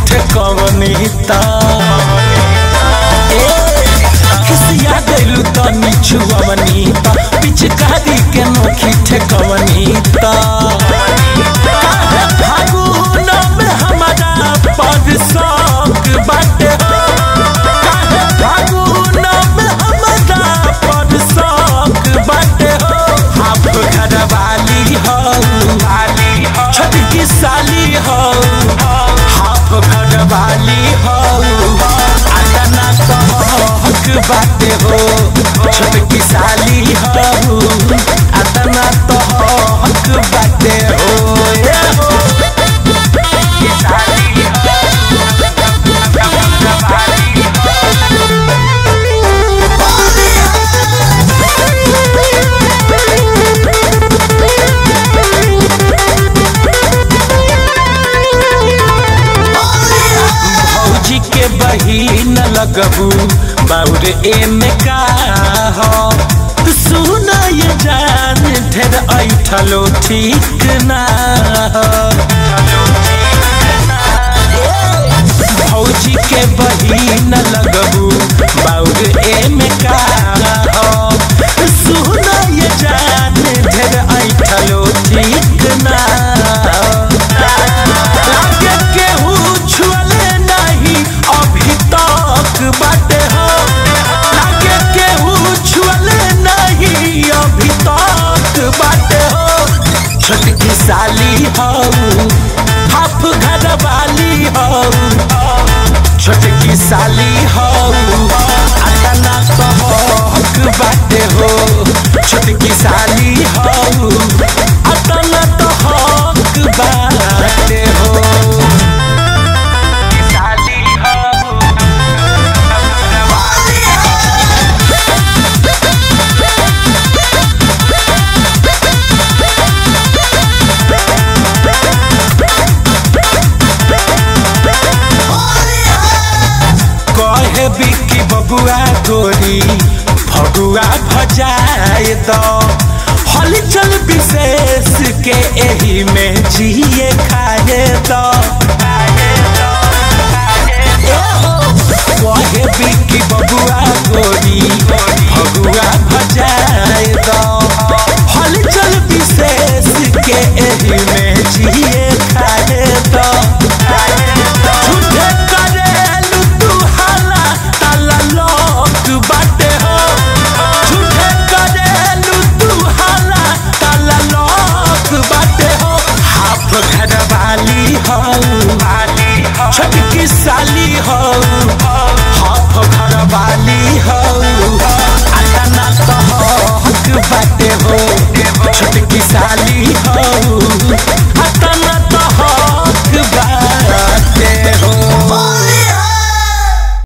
ठेकवनी ता ए, खिसिया गइलू तनी छुअवनी ता पिचकारी के नोखी ठेकवनी ता काहे फागुन में हमारा पर शौक बाटे हो काहे फागुन में हमारा पर शौक बाटे हो आप घरवाली हो छोटकी साली हो हाफ घरवाली हो आतना कहक बाटे हो छोटकी साली हो आतना कहक बाटे हो ए हो छोटकी साली भौजी के बहिन लगबू बाउर एमे का हो सुन ये जान ढेर ऐठलो ठीक ना हो भौजी के बहिन लगबू बाउर एमे का हो सुन ये जान ढेर ऐठलो ठीक ना हो लागे केहू छुअले नहीं अभी तक बाटे हो लागे केहू छुअले नहीं अभी तक बाटे हो छोटकी साली हो हाफ घर वाली हो छोटकी साली हो अतना कहक बाटे हो छोटकी साली हो अतना तो हक बाटे हो साली हो कहे बिकी बबुआ तोरी फगुआ भजाए तो हलचल विशेष के एही में जिए खाए तो कहे बिकी बबुआ तोरी फगुआ भजाए तो हलचल विशेष के एही में जिए खाए तो झूठे करेलू तू हाला ताला लोक बाटे हो झूठे करेलू तू हाला ताला लोक बाटे हो हाफ घर वाली हो छोटकी साली हो